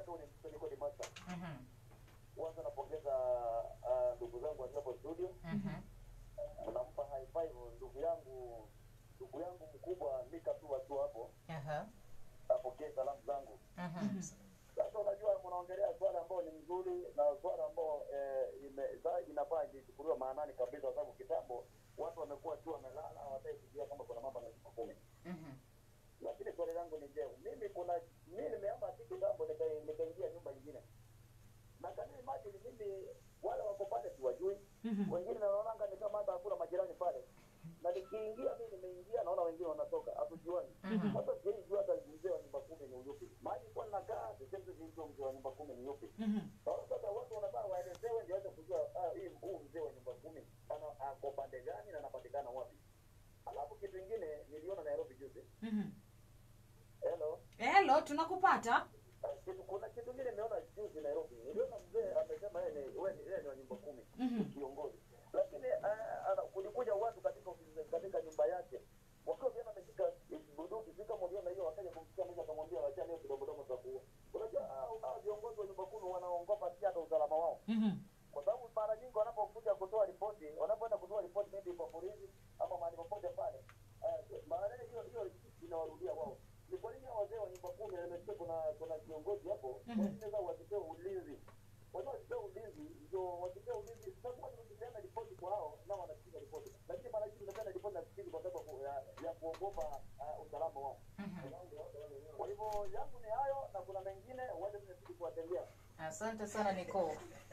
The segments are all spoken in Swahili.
tu ni niko ni master. Mhm. Kwanza napongeza ah, ndugu zangu waliopo studio. Mhm. Nampa high five ndugu yangu ndugu yangu mkubwa Mika tu watu hapo. Aha. Apokee salamu zangu. Mhm. Sasa unajua mnaongelea swala ambao ni mzuri na swala ambao eh, ime- za- inafaa ichukuliwe maanani kabisa, kwa sababu kitambo watu wamekuwa tu wamelala, hawataki kujua kama kuna mambo na nyumba kumi. Mhm. Lakini swali langu ni je, mimi kuna mimi nimehama tu kitambo nika- nikaingia nyumba nyingine, na can you imagine mimi wale wako pale siwajui, wengine naonanga ni kama hata hakuna majirani pale, na nikiingia mimi nimeingia, naona wengine wanatoka, hatujuani. Mhm. Hata siwezi jua hata mzee wa nyumba kumi ni yupi, mahali kwa nakaa sisemi sijui mzee wa nyumba kumi ni yupi. Sasa watu wanataka waelezewe ndio waweze kujua ah, hii huu mzee wa nyumba kumi ana ako pande gani na anapatikana wapi. Alafu kitu kingine niliona Nairobi juzi. Hello. helo tunakupata Ah, Kitu, kuna kitu kingine nimeona juzi Nairobi. Niliona mzee amesema yeye ni wewe ni yeye ni wa nyumba kumi kiongozi. Lakini ah, ana- kulikuja watu katika ofisi katika nyumba yake. Wakiwa tena ameshika bunduki, sika mliona hiyo wakaja kumsikia mmoja akamwambia wacha leo kidogo kidogo tutakuua. Unajua ah, hao viongozi wa nyumba kumi wanaongopa pia hata usalama wao. kwa sababu mara nyingi wanapokuja kutoa ripoti, wanapoenda kutoa ripoti maybe kwa polisi ama mahali popote pale, eh, mara hiyo hiyo inawarudia wao. Ni kwa nini hao wazee wa nyumba kumi, na nimesikia kuna kuna kiongozi hapo, kwa nini sasa wasipewe ulinzi? Wajua wasipewe ulinzi, ndio wasipewe ulinzi. Sasa watu wakipeana ripoti kwa hao, nao wanasikiza ripoti, lakini mara nyingi unapeana ripoti na sikizi kwa sababu ya, ya kuogopa uh, usalama wao. Kwa hivyo yangu ni hayo, na kuna mengine waje tunazidi kuwatendea. Asante sana Nicole.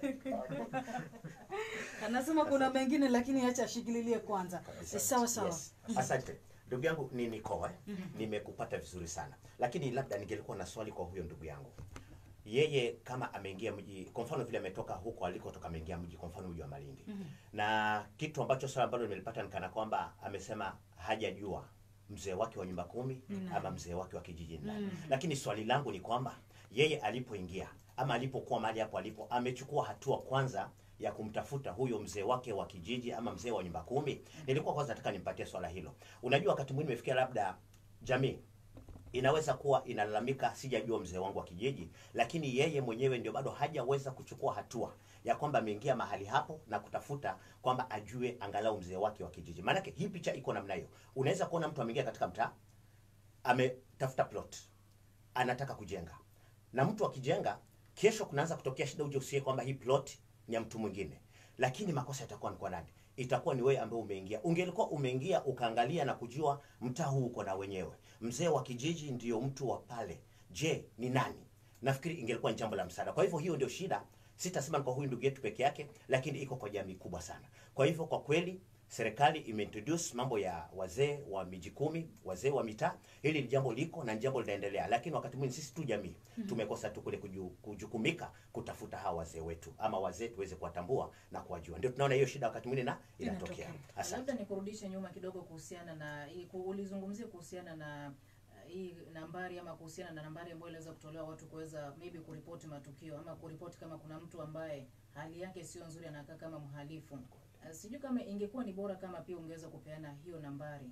anasema kuna mengine lakini acha ashikililie kwanza Eh, sawa sawa Yes. Asante ndugu yangu ni Nikoa, nimekupata vizuri sana, lakini labda ningelikuwa na swali kwa huyo ndugu yangu. Yeye kama ameingia mji, kwa mfano vile ametoka huko alikotoka, ameingia mji, kwa mfano mji wa Malindi, na kitu ambacho swali ambalo nimelipata ni kana kwamba amesema hajajua mzee wake wa nyumba kumi ama mzee wake wa kijiji ni nani. Lakini swali langu ni kwamba yeye alipoingia ama alipokuwa mahali hapo alipo, amechukua hatua kwanza ya kumtafuta huyo mzee wake wa kijiji ama mzee wa nyumba kumi. Nilikuwa kwanza nataka nimpatie swala hilo. Unajua, wakati mwingine imefikia labda jamii inaweza kuwa inalalamika, sijajua mzee wangu wa kijiji, lakini yeye mwenyewe ndio bado hajaweza kuchukua hatua ya kwamba ameingia mahali hapo na kutafuta kwamba ajue angalau mzee wake wa kijiji. Maanake hii picha iko namna hiyo. Unaweza kuona mtu ameingia katika mtaa, ametafuta plot, anataka kujenga, na mtu akijenga, kesho kunaanza kutokea shida, uje usie kwamba hii plot ni ya mtu mwingine, lakini makosa yatakuwa ni kwa nani? Itakuwa ni wewe ambaye umeingia. Ungelikuwa umeingia ukaangalia na kujua mtaa huu uko na wenyewe, mzee wa kijiji ndio mtu wa pale, je ni nani? Nafikiri ingelikuwa ni jambo la msaada. Kwa hivyo hiyo ndio shida, sitasema ni kwa huyu ndugu yetu peke yake, lakini iko kwa jamii kubwa sana. Kwa hivyo kwa kweli serikali imeintroduce mambo ya wazee wa miji kumi, wazee wa mitaa. Hili ni jambo liko na ni jambo linaendelea, lakini wakati mwingine sisi tu jamii tumekosa tu kule kuju, kujukumika kutafuta hawa wazee wetu ama wazee tuweze kuwatambua na kuwajua. Ndio tunaona hiyo shida wakati mwingine na inatokea. Inatokea. Asante. Labda nikurudishe nyuma kidogo kuhusiana na hii- ku- ulizungumzia kuhusiana na uh, hii nambari ama kuhusiana na nambari ambayo inaweza kutolewa watu kuweza maybe kuripoti matukio ama kuripoti kama kuna mtu ambaye hali yake sio nzuri anakaa kama mhalifu. Uh, sijui kama ingekuwa ni bora kama pia ungeweza kupeana hiyo nambari.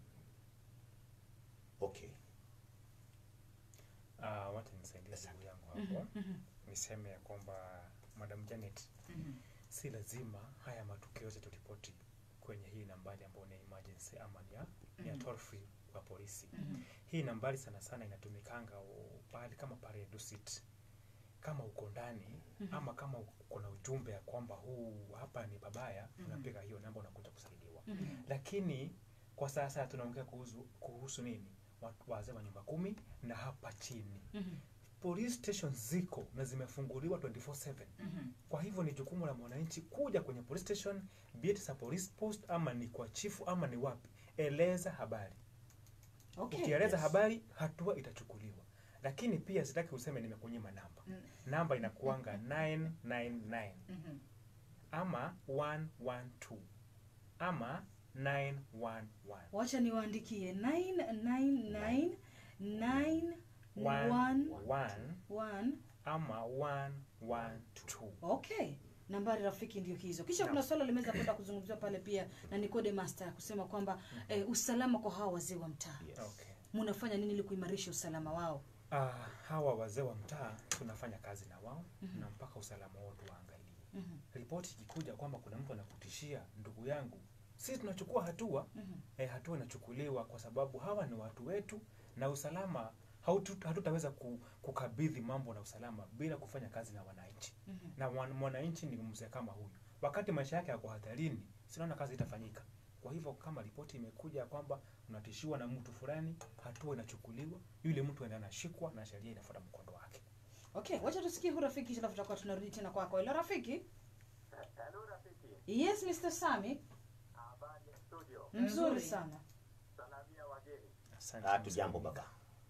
Okay. Ah, wacha nisaidie ndugu yangu hapo niseme ya kwamba madam Janet Mhm. si lazima haya matukio yote turipoti kwenye hii nambari ambayo ni emergency ama ni ya, ni ya toll free wa polisi hii nambari sana sana inatumikanga u- pahali kama pale Dusit kama uko ndani ama kama uko na ujumbe ya kwamba huu hapa ni babaya unapiga hiyo namba unakuja kusaidiwa lakini kwa sasa tunaongea kuhusu, kuhusu nini Watu- wazee wa nyumba kumi na hapa chini police stations ziko na zimefunguliwa 24/7 Mhm. kwa hivyo ni jukumu la mwananchi kuja kwenye police station be it sa police post ama ni kwa chifu ama ni wapi eleza habari okay. ukieleza habari hatua itachukuliwa lakini pia sitaki useme nimekunyima namba Mm. namba inakuanga 999 Mhm. ama 112 ama 911 wacha niwaandikie 999 One, 911 one, ama 112 okay nambari rafiki ndio hizo kisha Naam. kuna swala limeweza kwenda kuzungumziwa pale pia na Nicode Master kusema kwamba eh, usalama kwa hawa wazee wa mtaa Yes. okay mnafanya nini ili kuimarisha usalama wao Ah, hawa wazee wa mtaa tunafanya kazi na wao na mpaka usalama wao tuwaangalie. Mhm. Ripoti ikikuja kwamba kuna mtu anakutishia ndugu yangu, sisi tunachukua hatua Mhm. eh, hatua inachukuliwa kwa sababu hawa ni watu wetu na usalama hautu- hatutaweza ku, kukabidhi mambo na usalama bila kufanya kazi na wananchi Mhm. na mwan- mwananchi ni mzee kama huyu wakati maisha yake yako hatarini sinaona kazi itafanyika kwa hivyo kama ripoti imekuja kwamba unatishiwa na mtu fulani hatua inachukuliwa yule mtu enda anashikwa na sheria inafuata mkondo wake Okay, wacha tusikie hu rafiki alafu tutakuwa tunarudi tena kwako. Hello rafiki? Hello rafiki, Yes, Mr. Sami. habari ya studio, Mzuri Nzuri. sana. salamia wageni. Asante Ah, tu mzee jambo wangu. baba.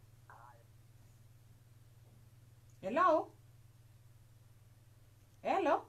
Hello? Hello?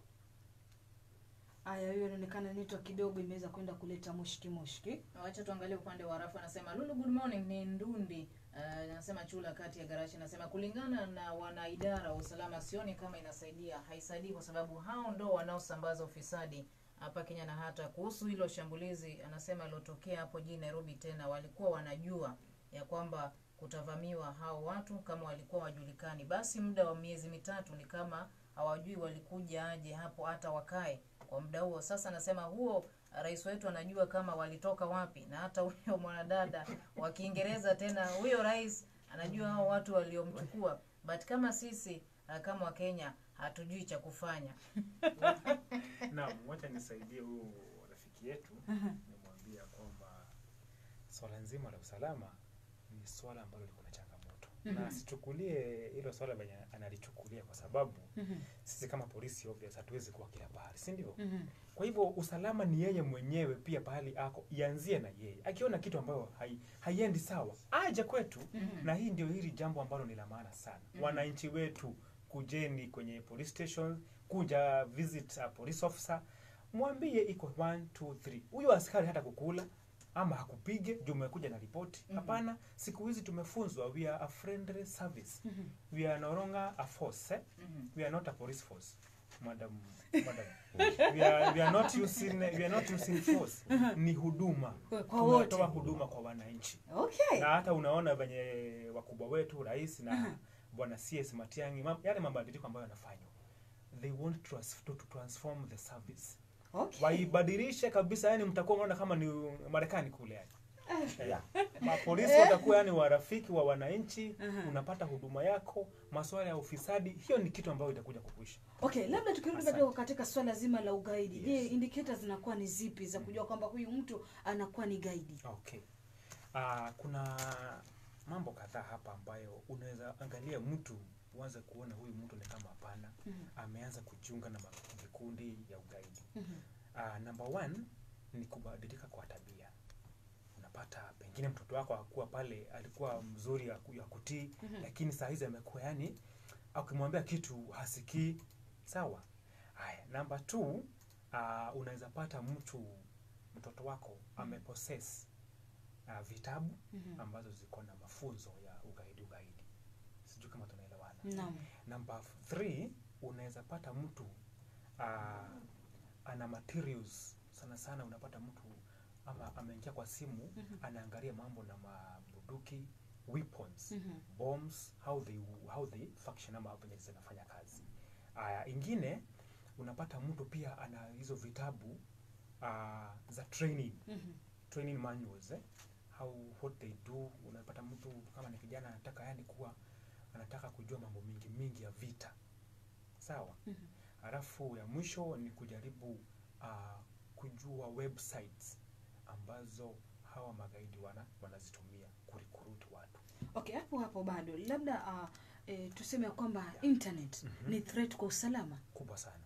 Aya, hiyo inaonekana nito kidogo imeweza kwenda kuleta mushki mushki. wacha tuangalie upande wa rafu anasema lulu good morning ni ndundi Uh, anasema chula kati ya garashi anasema kulingana na wanaidara wa usalama sioni kama inasaidia haisaidii kwa sababu hao ndo wanaosambaza ufisadi hapa kenya na hata kuhusu hilo shambulizi anasema ilotokea hapo jijini nairobi tena walikuwa wanajua ya kwamba kutavamiwa hao watu kama walikuwa wajulikani basi muda wa miezi mitatu ni kama hawajui walikuja aje hapo hata wakae kwa muda huo sasa anasema huo rais wetu anajua kama walitoka wapi na hata huyo mwanadada wa kiingereza tena huyo rais anajua hao watu waliomchukua but kama sisi uh, kama wakenya hatujui cha kufanya Naam, wacha nisaidie huyu rafiki yetu nimwambia kwamba swala nzima la usalama ni swala ambalo liko na changamoto na asichukulie hilo swala venye analichukulia kwa sababu sisi kama polisi obvious hatuwezi kuwa kila pahali si ndio kwa hivyo usalama ni yeye mwenyewe pia pahali ako ianzie na yeye akiona kitu ambayo hai, haiendi sawa aje kwetu na hii ndio hili jambo ambalo ni la maana sana wananchi wetu kujeni kwenye police station kuja visit a police officer mwambie iko 1 2 3 huyo askari hata kukula ama hakupige juu umekuja na ripoti hapana siku hizi tumefunzwa we are a friendly service we are no longer a force eh? we are not a police force madam madam we are, we are not using we are not using force ni huduma Kwa- kwa wote. tunatoa huduma kwa wananchi Okay. na hata unaona venye wakubwa wetu rais na bwana cs matiangi mam- yale mabadiliko ambayo yanafanywa they want to, trans- to, to transform the service Okay. waibadilishe kabisa yani mtakuwa mnaona kama ni marekani kule yani Yeah. mapolisi watakuwa yani warafiki wa wananchi unapata huduma yako maswala ya ufisadi hiyo ni kitu ambayo itakuja kukuisha Okay, labda tukirudi Asante. kidogo katika swala zima la ugaidi. Je, Yes. indicators zinakuwa ni zipi za kujua kwamba huyu mtu anakuwa ni gaidi? okay uh, kuna mambo kadhaa hapa ambayo unaweza angalia mtu uanze kuona huyu mtu ni kama hapana Mhm. ameanza kujiunga na ma- vikundi ya ugaidi Mhm. uh, number one ni kubadilika kwa tabia unapata pengine mtoto wako akuwa pale alikuwa mzuri ya ku- ya kutii Mhm. lakini saa hizi amekuwa yani ukimwambia kitu hasikii sawa haya number two uh, unaweza pata mtu mtoto wako amepossess uh, vitabu Mhm. ambazo ziko na mafunzo ya ugaidi ugaidi sijui kama tunaelewana Naam. number three unaweza pata mtu uh, ana materials sana sana unapata mtu ama ameingia kwa simu Mhm. anaangalia mambo na mabuduki weapons Mhm. bombs how they how they function ama venye zinafanya kazi aya ingine unapata mtu pia ana hizo vitabu uh, za training Mhm. training manuals eh? how what they do unapata mtu kama ni kijana anataka yani kuwa anataka kujua mambo mingi mingi ya vita sawa Mhm. halafu ya mwisho ni kujaribu uh, kujua websites ambazo hawa magaidi wana wanazitumia kurikuruti watu Okay, hapo hapo bado labda uh, e, tuseme ya kwamba internet Mhm. ni threat kwa usalama. kubwa sana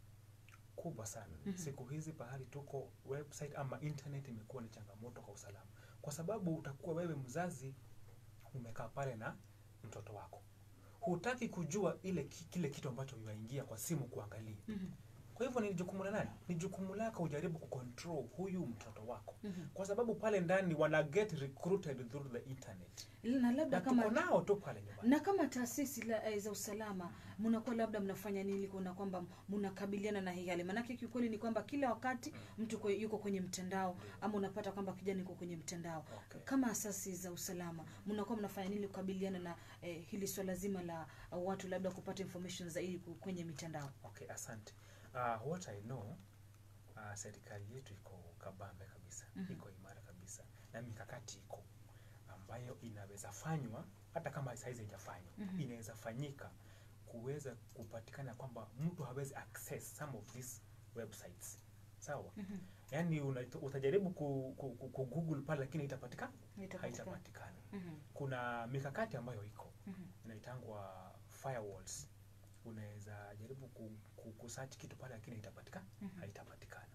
kubwa sana Mhm. siku hizi pahali tuko website ama internet imekuwa ni changamoto kwa usalama kwa sababu utakuwa wewe mzazi umekaa pale na mtoto wako hutaki kujua ile ki- kile kitu ambacho yuaingia kwa simu kuangalia Mhm. kwa kwa hivyo ni jukumu la nani ni jukumu lako ujaribu kucontrol huyu mtoto wako Mhm. kwa sababu pale ndani wana get recruited through the internet na labda na kama tuko nao tu pale nyumbani na kama taasisi la, eh, za usalama mnakuwa labda mnafanya nini kuona kwamba mnakabiliana na hii hali maanake kiukweli ni kwamba kila wakati mtu kwe, yuko kwenye mtandao ama unapata kwamba kijana yuko kwenye mtandao Okay. kama asasi za usalama mnakuwa mnafanya nini kukabiliana na eh, hili swala zima la uh, watu labda kupata information zaidi ku- kwenye mitandao okay asante uh, what i know uh, serikali yetu iko kabambe kabisa Mhm. iko imara kabisa na mikakati iko ambayo inaweza fanywa hata kama saizi haijafanywa Mhm. inaweza fanyika kuweza kupatikana kwamba mtu hawezi access some of these websites sawa Mhm. yaani una- utajaribu ku, ku, ku, ku google pale lakini haitapatikana Haitapatikana. haitapatikana Mhm. kuna mikakati ambayo iko Mhm. inaitangwa firewalls unaweza jaribu ku, ku, kusearch kitu pale lakini haitapatikana Mhm. haitapatikana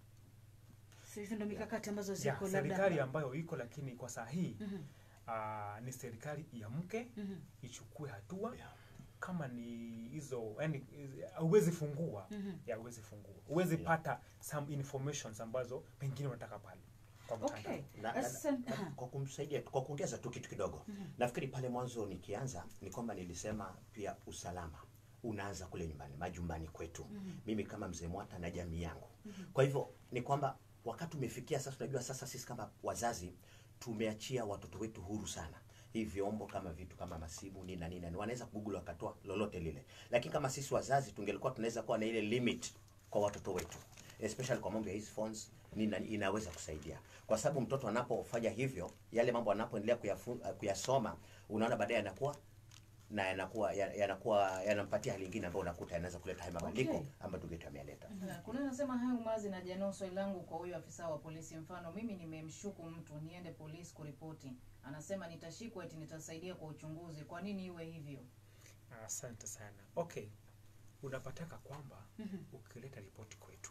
So hizo ndo mikakati ambazo ya ziko serikali labda ambayo iko lakini kwa saa hii Mhm. uh, ni serikali iamke Mhm. ichukue hatua Yeah. kama ni hizo yani huwezi fungua Mhm. ya huwezi fungua huwezi Yeah. pata some informations ambazo pengine unataka pale kwa mtandao okay na, na, Asante. na, Aha. kwa kumsaidia kwa kuongeza tu kitu kidogo Mhm. nafikiri pale mwanzo nikianza ni kwamba nilisema pia usalama unaanza kule nyumbani majumbani kwetu Mhm. mimi kama mzee mwata na jamii yangu kwa hivyo ni kwamba wakati umefikia sasa unajua sasa sisi kama wazazi tumeachia watoto wetu huru sana hii vyombo kama vitu kama masimu nini na nini na nini, wanaweza google wakatoa lolote lile lakini kama sisi wazazi tungelikuwa tunaweza kuwa na ile limit kwa watoto wetu especially kwa mambo ya hizi phones nini na nini, inaweza kusaidia kwa sababu mtoto anapofanya hivyo yale mambo anapoendelea kuyafu- kuyasoma unaona baadaye anakuwa na yanakuwa ya- yanakuwa yanampatia hali ingine ambayo unakuta yanaweza kuleta haya mabadiliko Okay. ambayo tungetu ameleta Na kuna nasema hayo mazi na janao swali langu kwa huyo afisa wa polisi mfano mimi nimemshuku mtu niende polisi kuripoti anasema nitashikwa eti nitasaidia kwa uchunguzi kwa nini iwe hivyo asante sana okay unapataka kwamba Mhm. ukileta ripoti kwetu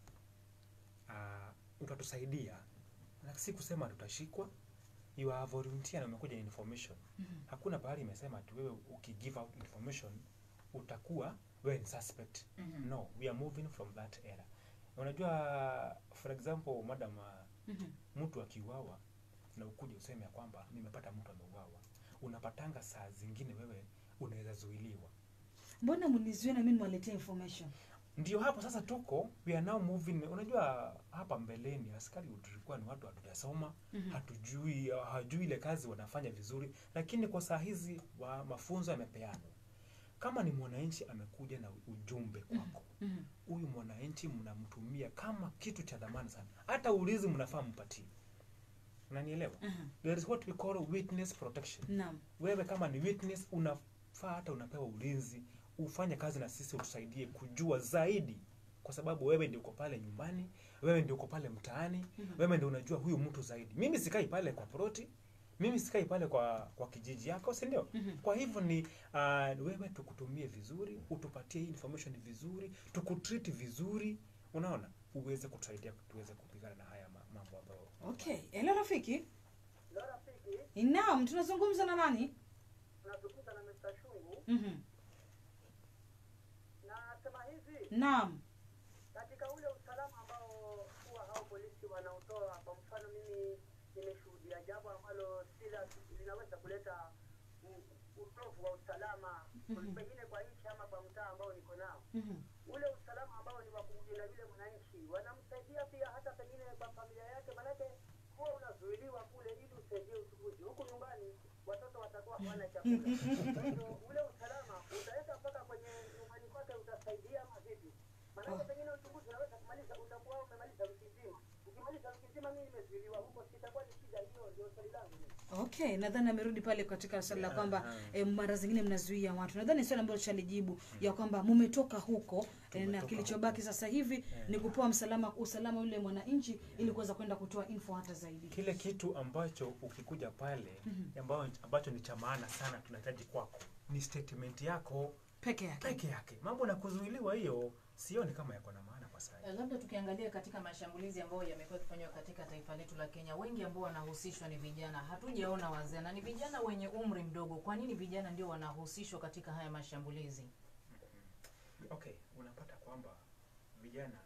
uh, utatusaidia na si kusema tutashikwa you are volunteer na umekuja na information Mhm. hakuna pahali imesema ati wewe ukigive out information utakuwa wewe ni suspect Mhm. no we are moving from that era unajua for example madam uh, Mhm. mtu akiuawa na ukuja useme ya kwamba nimepata mtu ameuawa unapatanga saa zingine wewe unaweza zuiliwa mbona mnizuie na mimi niwaletea information ndio hapo sasa tuko we are now moving unajua hapa mbeleni askari tulikuwa ni watu hatujasoma Mhm. hatujui hajui ile kazi wanafanya vizuri lakini kwa saa hizi wa mafunzo yamepeanwa kama ni mwananchi amekuja na ujumbe kwako Mhm. huyu mwananchi mnamtumia kama kitu cha dhamana sana hata ulizi mnafaa mpatie unanielewa Aha. there is what we call witness protection naam wewe kama ni witness unafaa hata unapewa ulinzi ufanye kazi na sisi utusaidie kujua zaidi kwa sababu wewe ndio uko pale nyumbani wewe ndio uko pale mtaani Mhm. wewe ndio unajua huyu mtu zaidi mimi sikai pale kwa proti mimi sikai pale kwa kwa kijiji yako si ndio Mhm. kwa hivyo ni uh, wewe tukutumie vizuri utupatie hii information vizuri tukutreat vizuri unaona uweze kutusaidia tuweze kupigana na haya ma- mambo ambayo okay hello rafiki Leo rafiki, naam tunazungumza na nani tunazungumza na Mr. Shungu. Mhm. Nasema hivi, naam katika ule usalama ambao huwa hao polisi wanaotoa, kwa mfano mimi nimeshuhudia jambo ambalo sila linaweza kuleta u- utovu wa usalama Mhm. pengine kwa nchi ama kwa mtaa ambao niko nao. Mhm. Ule usalama ambao ni wa kumlinda yule mwananchi, wanamsaidia pia hata pengine kwa familia yake, manake huwa unazuiliwa kule ili usaidie uchunguzi. Huku nyumbani watoto watakuwa hawana chakula. Kwa hivyo ule usalama utaweka mpaka kwenye nyumbani kwake, utasaidia ama vipi? Maanake pengine uchunguzi unaweza kumaliza, utakuwa umemaliza wiki nzima. Ukimaliza wiki nzima, mimi nimezuiliwa huko, sitakuwa ni shida. Hiyo ndio swali langu mimi. okay nadhani amerudi pale katika swali la Yeah, kwamba aha. eh, mara zingine mnazuia watu nadhani swali ambalo tushalijibu ya kwamba mumetoka huko eh, na Tumetoka kilichobaki sasa hivi Yeah. ni kupewa msalama usalama yule mwananchi ili kuweza kwenda kutoa info hata zaidi kile kitu ambacho ukikuja pale ambacho, ambacho ni cha maana sana tunahitaji kwako ni statement yako peke yake peke yake mambo na kuzuiliwa hiyo sioni kama yako na maana kwa sasa Eh, labda tukiangalia katika mashambulizi ambayo yamekuwa yakifanywa katika taifa letu la Kenya, wengi ambao wanahusishwa ni vijana, hatujaona wazee na ni vijana wenye umri mdogo. Kwa nini vijana ndio wanahusishwa katika haya mashambulizi? okay unapata kwamba vijana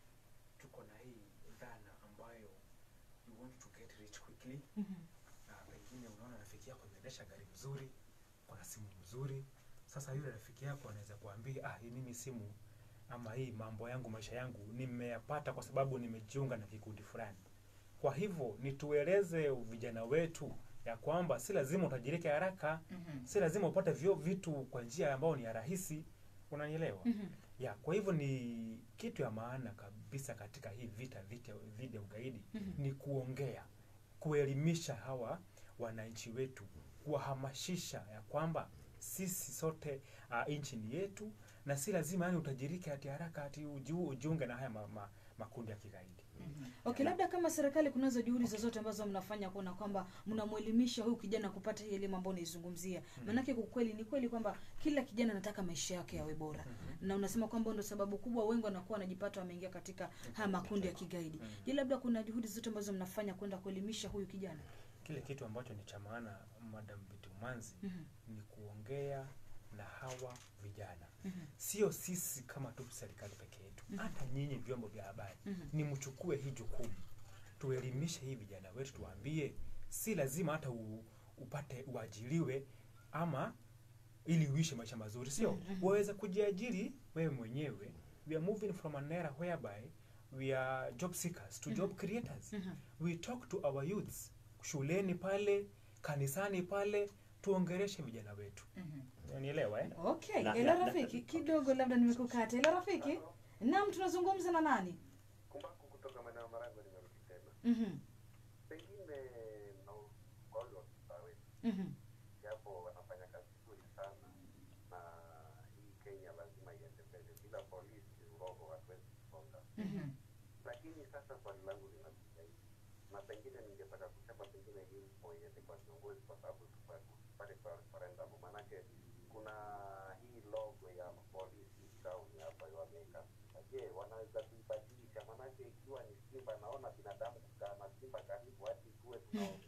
tuko na hii dhana ambayo you want to get rich quickly Mhm. na pengine unaona rafiki yako ameendesha gari mzuri kuna simu mzuri sasa yule rafiki yako anaweza kuambia ah hii mimi simu ama hii mambo yangu maisha yangu nimeyapata kwa sababu nimejiunga na kikundi fulani kwa hivyo nitueleze vijana wetu ya kwamba si lazima utajirike haraka Mhm. si lazima upate vyo vitu kwa njia ambayo ni ya rahisi unanielewa Mhm. ya kwa hivyo ni kitu ya maana kabisa katika hii vita vita dhidi ya ugaidi Mhm. ni kuongea kuelimisha hawa wananchi wetu kuwahamasisha ya kwamba sisi sote uh, nchi ni yetu na si lazima yani utajirike hati haraka hati ujiu- ujiunge na haya ma, ma, makundi ya kigaidi Mhm. Okay, labda kama serikali kunazo juhudi zozote ambazo mnafanya kuona kwamba mnamwelimisha huyu kijana kupata hii elimu ambayo unaizungumzia. Maanake kwa kweli ni kweli kwamba kila kijana anataka maisha yake yawe bora. Na unasema kwamba ndio sababu kubwa wengi wanakuwa wanajipata wameingia katika haya makundi ya kigaidi. Je, labda kuna juhudi zozote ambazo mnafanya kwenda kuelimisha huyu kijana? kile kitu ambacho ni cha maana madam Bitumanzi Mhm. ni kuongea na hawa vijana Mhm. sio sisi kama tu serikali peke yetu hata nyinyi vyombo vya habari Mhm. ni mchukue hii jukumu tuelimishe hii vijana wetu tuwaambie si lazima hata u, upate uajiriwe ama ili uishi maisha mazuri sio Mhm. waweza kujiajiri wewe mwenyewe we are moving from an era whereby we are job seekers to job creators Mhm. we talk to our youths shuleni pale kanisani pale tuongereshe vijana wetu Mhm. unielewa eh? Okay, Na- ela na- na- rafiki, kidogo labda nimekukata. Ela rafiki, naam, tunazungumza na nani? kumbaku kutoka maeneo ya Marango nimerudi tena. Mhm. Pengine na uongozi wa mtaa wetu, Mhm. japo wanafanya kazi nzuri sana, na hii Kenya lazima iende mbele. Bila polisi urongo hatuwezi kusonga. Mhm. Lakini sasa swali langu linakuja hivi, na pengine ningetaka kusema pengine hii mpo iende kwa viongozi, kwa sababu tupa- tupate kwa referendum, manake kuna hii logo ya polisi town hapa wameweka. Je, wanaweza kuibadilisha? Manake ikiwa ni simba, naona binadamu kukaa na simba karibu, hadi tuwe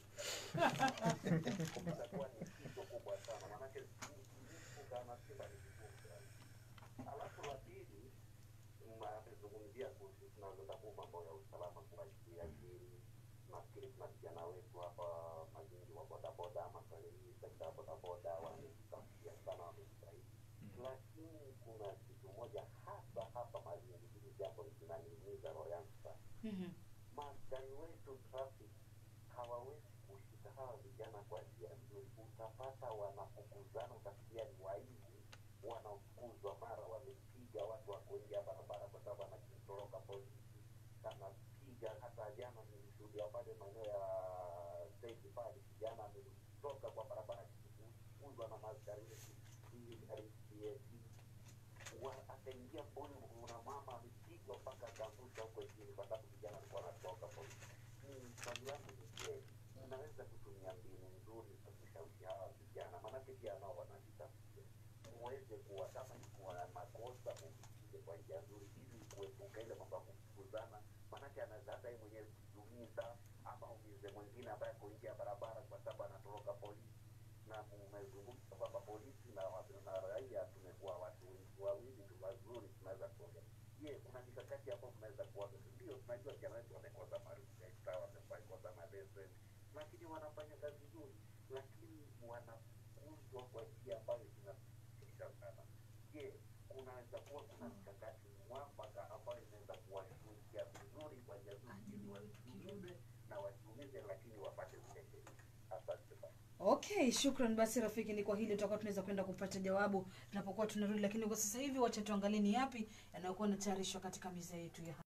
tunakuwa ni kitu kubwa sana, manake kukaa na simba ni vigumu sana. Alafu la pili, amezungumzia kuhusu tunazotambua mambo ya usalama kuwajiajiri. Nafikiri kuna vijana wetu hapa mazingi wa bodaboda ama kwenye hii sekta ya bodaboda wamejitafutia sana, wamejitahidi, lakini kuna kitu moja hasa hapa mazingi, hili jambo linaniumiza roho yangu sana. Mhm. Maaskari wetu traffic hawawezi kushika hawa vijana kwa njia nzuri. Utapata wanafukuzana, utasikia ni waizi wanafukuzwa, mara wamepiga watu wako nje ya barabara kwa sababu anakitoroka polisi, anapiga. Hata jana nilishuhudia pale maeneo ya stage pale, kijana ametoka kwa barabara akifukuzwa na maaskari wetu hii RCS wa- akaingia mboni, una mama amepigwa mpaka akaangushwa huko chini, kwa sababu vijana alikuwa anatoka polisi. Ni swali langu ni je, unaweza kutumia mbinu nzuri za kushawishi hawa vijana, maanake pia nao wanajitafutia, muweze kuwa kama ni kuwa makosa mupige kwa njia nzuri, ili kuepuka ile mambo ya kufukuzana, maanake anaweza hata yeye mwenyewe kujiumiza ama umize mwingine ambaye ako nje ya barabara kwa sababu anatoroka polisi na mmezungumza kwamba polisi na, watu- na raia tumekuwa watu wawili tu wazuri, tunaweza kuongea. Je, kuna mikakati hapo mnaweza kuwaga? Ndio tunajua vijana wetu wamekosa marufuku, wamekosa maleseni, lakini wanafanya kazi nzuri, lakini wanafukuzwa kwa njia ambayo inasikitisha sana. Je, kunaweza kuwa kuna mikakati mwafaka ambayo inaweza kuwashughulikia vizuri kwa njia nzuri, ili wasiumize na wasiumize, lakini wapate zile sheria. Asante sana. Okay, shukran basi rafiki, ni kwa hili tutakuwa tunaweza kwenda kupata jawabu tunapokuwa tunarudi, lakini kwa sasa hivi wacha tuangalie ni yapi yanayokuwa yanatayarishwa katika meza yetu ya